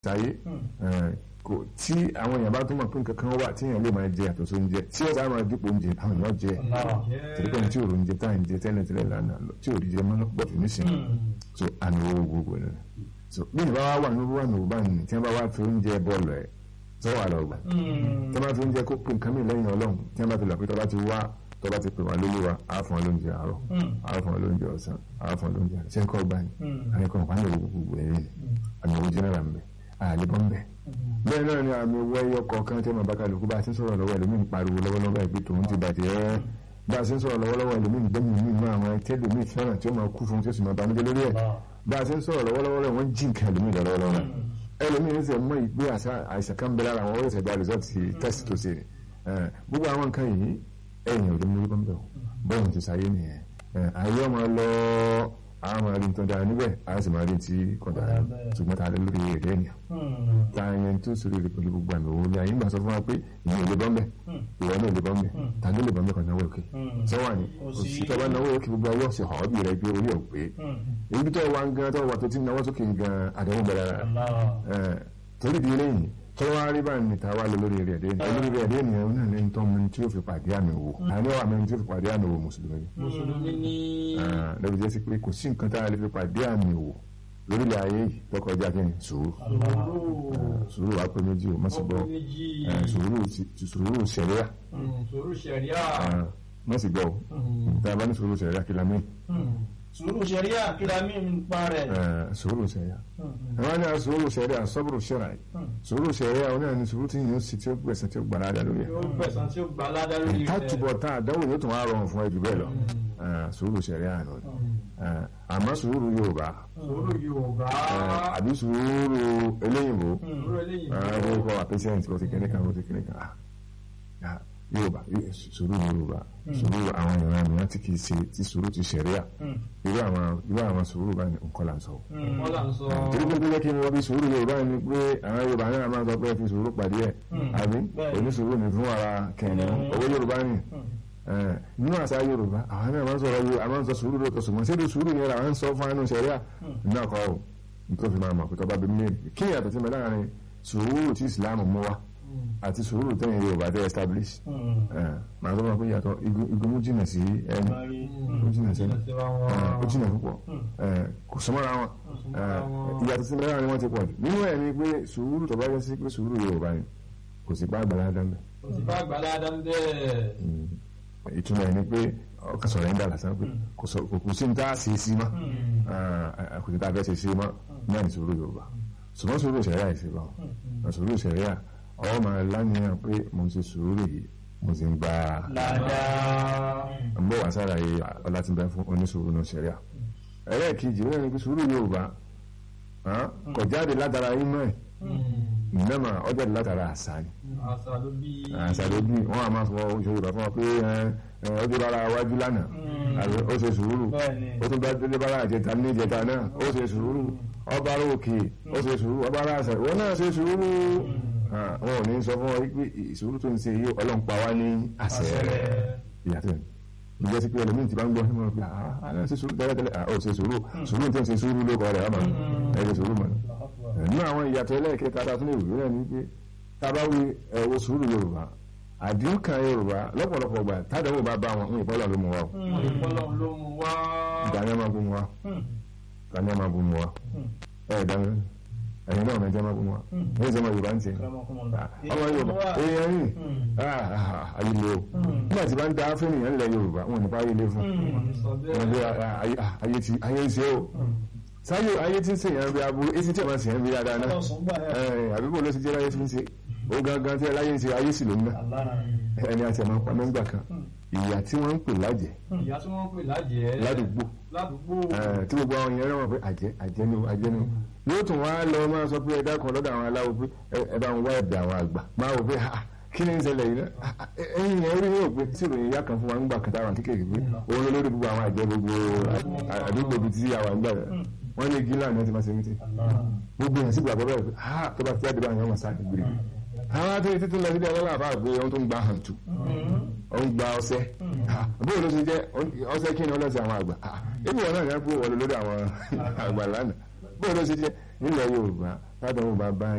sáyé kò tí àwọn èèyàn bá tún mọ̀ pé nǹkan kan wà tí èèyàn lè máa jẹ àtọ̀ sóúnjẹ tí ó sáà máa dípò oúnjẹ àwọn èèyàn jẹ tẹ̀lé pẹ̀lú tí òòrùn oúnjẹ tá à ń jẹ tẹ́lẹ̀ tẹ́lẹ̀ lánàá tí òòrùn jẹ mọ́ lọ́pọ̀ tó nísìnyí so àmì owó gbogbo rẹ̀ so bí ìbá wa wà ní wà ní òbá nì tí wọ́n bá wá fi oúnjẹ bọ́ọ̀lù ẹ̀ sọ́wọ́ àlọ́ gbà tí wọ́n bá fi oúnjẹ kó pé nǹkan mìíràn lẹ́yìn ọlọ́run tí wọ́n bá fi lọ pé tọ́ba ti wá tọ́ba ti pè wá lórí wa á fún wa lóúnjẹ àárọ̀ á fún wa lóúnjẹ ọ̀sán á fún wa lóúnjẹ ṣé ń kọ́ gbà ní àyẹ̀kọ́ nǹkan ní gbogbo ẹ̀yìn àmì owó jẹ́nẹ́rà ń bẹ àlebọ́ ń bẹ bẹ́ẹ̀ náà ni àmì owó ẹyọ kọ̀ọ̀kan tí wọ́n bá kálukú bá a ti ń sọ̀rọ̀ lọ́wọ́ ẹlòmíì pariwo lọ́wọ́lọ́wọ́ ẹgbẹ́ tòun ti bàjẹ́ bá a ti ń sọ̀rọ̀ lọ́wọ́lọ́wọ́ ẹlòmíì gbẹ́mí mi inú àwọn tẹ́lòmíì fẹ́ràn tí ó máa kú fún tí ó sì máa banújẹ́ lórí ẹ̀ bá a ti ń sọ̀rọ̀ lọ́wọ́lọ́wọ́ rẹ̀ wọ́n jí nǹkan ẹlòmíì lọ́wọ́lọ́wọ́ ẹlòmíì ń sẹ mọ ìgbé àìsàn kan bẹ lára àwọn ó ṣẹ̀dá result test tó ṣe gbogbo àwọn nǹkan yìí ẹ̀yìn òde mú bọ́n bẹ̀ bọ́ọ̀n ti sáyé nìyẹn ayé ọmọ lọ àwọn máa rí nǹkan dára níbẹ̀ a sì máa rí ti kọ̀dà ṣùgbọ́n ta lé lórí èdè ènìyàn ta yẹn tó sórí rẹ̀ pẹ̀lú gbogbo àmì òwúlé ayé gbà sọ fún wa pé ìyẹn ò lè bọ́m̀bẹ̀ ìwọ náà ò lè bọ́m̀bẹ̀ ta ló lè bọ́m̀bẹ̀ kan náwó òkè sọ́wọ́ ni òsì tó bá náwó òkè gbogbo ayé ọ̀sẹ̀ hàn ọ́bì rẹ̀ pé orí ẹ̀ pé ibi tó wà gan tó wà tó ti náwó sókè gan àdéhùn bẹ̀rẹ̀ torí di eléyìí tọ́wọ́ rí bá ní tàwa lọ lórí rẹ̀ dé lórí rẹ̀ dé nìyẹn náà ní tọ́ mi tí ó fi pàdé àmì wò àní wà mí tí ó fi pàdé àmì wò mùsùlùmí. mùsùlùmí ní. lẹ́bi jẹ́ sí pé kò sí nǹkan tá a lè fi pàdé àmì wò lórílẹ̀ ayé yìí tọkọjá kí ni sùúrù sùúrù wàá pé méjì o má sì gbọ́ sùúrù sẹ̀ríà sùúrù sẹ̀ríà. má sì gbọ́ o tá a bá ní sùúrù sẹ̀ríà kí la mí sùúrù sẹ̀ríà kí la mí nípa rẹ̀. sùúrù sẹ̀ríà àwọn ní sùúrù sẹ̀ríà sọ́bùrù sẹ̀ríà sùúrù sẹ̀ríà àwọn náà ní sùúrù tí yìí ó sì tí ó gbẹ̀sán tí ó gbà ládàá lórí ẹ̀. yóò gbẹ̀sán tí ó gbà ládàá lórí rẹ̀. tátùbọ̀ tá àdánwò yóò tún wá rọrùn fún ẹ jù bẹ́ẹ̀ lọ sùúrù sẹ̀ríà nù àmọ́ sùúrù Yorùbá sùúrù Yorùbá. àbí sùúrù eléyìnbó sùúrù eléyìnbó. àwọn kọ́ àpẹ́sẹ̀ǹtì kò ti kíní kan kò ti kíní kan yorùbá sùúrù yorùbá sùúrù àwọn ìran mìíràn tí kì í ṣe tí sùúrù ti ṣẹ̀ríà irú àwọn irú àwọn sùúrù báyìí nǹkan là ń sọ. wọ́n là ń sọ. torí pé bíjẹ́ kí n wọ́n bí sùúrù yorùbá ni pé àwọn yorùbá náà máa sọ pé fi sùúrù pàdé ẹ̀ àbí onísùúrù ní fún ara kẹ̀yìn owó yorùbá ni nínú àṣà yorùbá àwọn náà máa ń sọ̀rọ̀ yorùbá àwọn sọ sùúrù lóòótọ́ ṣùgbọ́n ṣé sùúrù yẹn làwọn ń sọ fún àánú ṣẹ̀ríà náà kọ́ ọ́ nítorí fi máa mọ̀ pé tọ́ba bí mi kí ni àtọ̀tí mi láàrin sùúrù tí ìsìlámù mú wa àti sùúrù tẹ́yìn yorùbá tẹ́ establish màá tó máa pé yàtọ̀ igun mú jìnà sí ẹni ó jìnà sí ẹni ó jìnà púpọ̀ kò sọmọ́ra wọn ìyàtọ̀ sí mẹ́rin wọn ti pọ̀ jù nínú ẹ̀ ni pé sùúrù tó bá yẹ sí pé sùúrù yorùbá ni kò sì bá àgbàlá dán bẹ́ẹ̀. kò sì bá àgbàlá dán bẹ́ẹ̀. ìtumọ̀ ẹ̀ ni pé ọkàn sọ̀rọ̀ ẹ̀ ń dà lásán pé kò sí ní tá a ṣe sí mọ́ kò sí tá a fẹ́ ṣe sí mọ́ náà ní sùúrù yorùbá ṣùgbọ́n sùúrù ìṣẹ̀ríà ìṣèlú sùúrù ìṣẹ̀ríà ọwọ́ máa lánìyàn pé mo ti sùúrù yìí mo ti ń gba ń bọ̀ wá sára yìí ọlá ti bẹ fún onísùúrù náà ṣẹ̀ríà ẹlẹ́ẹ̀kejì wọ́n ní pé sùúrù Yorùbá kò jáde látara ìmọ̀ ẹ̀ ìnáma ó jáde látara àṣà ni àṣà ló bí wọ́n á máa sọ Yorùbá fún wa pé ọjọ́ bára wájú lánàá ó ṣe sùúrù ó tún bá délé bára àjẹta ní ìjẹta náà ó ṣe sùúrù ọba òkè ó ṣe sùúrù ọba àṣà ìwọ náà ṣe sùúrù wọn ò ní sọ fún ọ wípé ìṣòro tó ń ṣe yìí ọlọ́run pa wá ní àṣẹ rẹ̀ ìyàtọ̀ ní ìjọsí pé ẹlòmíì ti bá ń gbọ́ sí mọ́ pé àá ṣe sùúrù tẹ́lẹ̀tẹ́lẹ̀ ó ṣe sùúrù sùúrù tó ń ṣe sùúrù ló kọ́ rẹ̀ ọmọ ẹ ṣe sùúrù mọ́ nínú àwọn ìyàtọ̀ ẹlẹ́ẹ̀kẹta tá a tún lè wí náà ni pé tá a bá wí ẹ̀wọ̀ sùúrù Yorùbá àdéhùn kan Yorùbá lọ́pọ̀lọpọ̀ gbà tádàwọ̀ bá bá wọn ń ìpọ́lọ̀ ló mú wa o ìdáná máa bú mu wa ìdáná máa bú mu wa ẹ̀ dáná ẹ̀yin náà mẹ́jọ máa bú wa ní ìjọba Yorùbá ń tiẹ̀ ọmọ Yorùbá èèyàn yìí ayílé o nígbà tí bá ń da fẹ́nìyàn ńlẹ̀ Yorùbá wọn nípa ayílé fún wọn bí ayé ń ṣe o sáyé ayé tí ń ṣe yẹn bí aburú etí tí a máa ṣe yẹn bí dáadáa náà àbíbò ló ti jẹ́ láyé tí ń ṣe ó gangan tí láyé ń ṣe ayé sì ló ń gbà ẹni àti àmọ́ pa nọ́ńgbà kan ìyá tí wọ́n ń pè lájẹ́ ìyá tí wọ́n ń pè lájẹ́ ládùúgbò ládùúgbò tí gbogbo àwọn yẹn rẹ̀ pé àjẹ́ àjẹ́ ni àjẹ́ ni yóò tún wá lọ máa sọ pé ẹ̀dá kan lọ́dọ̀ àwọn aláwo pé ẹ bá ń wá ẹ̀bẹ̀ àwọn àgbà máa wò pé kí ni ń ṣẹlẹ̀ yìí náà ẹ̀yìn yẹn rí yóò pé tí ìròyìn yá kan fún wa ń gbà kàtà àwọn kékeré pé òun lórí gbogbo àwọn àjẹ́ gbogbo àdúgbò bíi tí àwọn àgbà rẹ̀ wọ́n ní gíláà ní wọ́n ti máa ṣe mítì gbogbo yẹn sì gbàgbọ́ bẹ́ẹ̀ pé tó bá ti jáde báyìí wọ́n máa sáà gbèrè àwọn àti títí lọ sílẹ̀ ọlọ́lá àbá àgbé ohun tó ń gba hàntù ó ń gba ọṣẹ bó ló ṣe jẹ ọṣẹ kí ni ọlọ́sẹ̀ àwọn àgbà ebi wọn náà ní wọn wọlé lórí àwọn àgbà lánàá bó ló ṣe jẹ nílẹ̀ Yorùbá tádàwọ̀ bá bá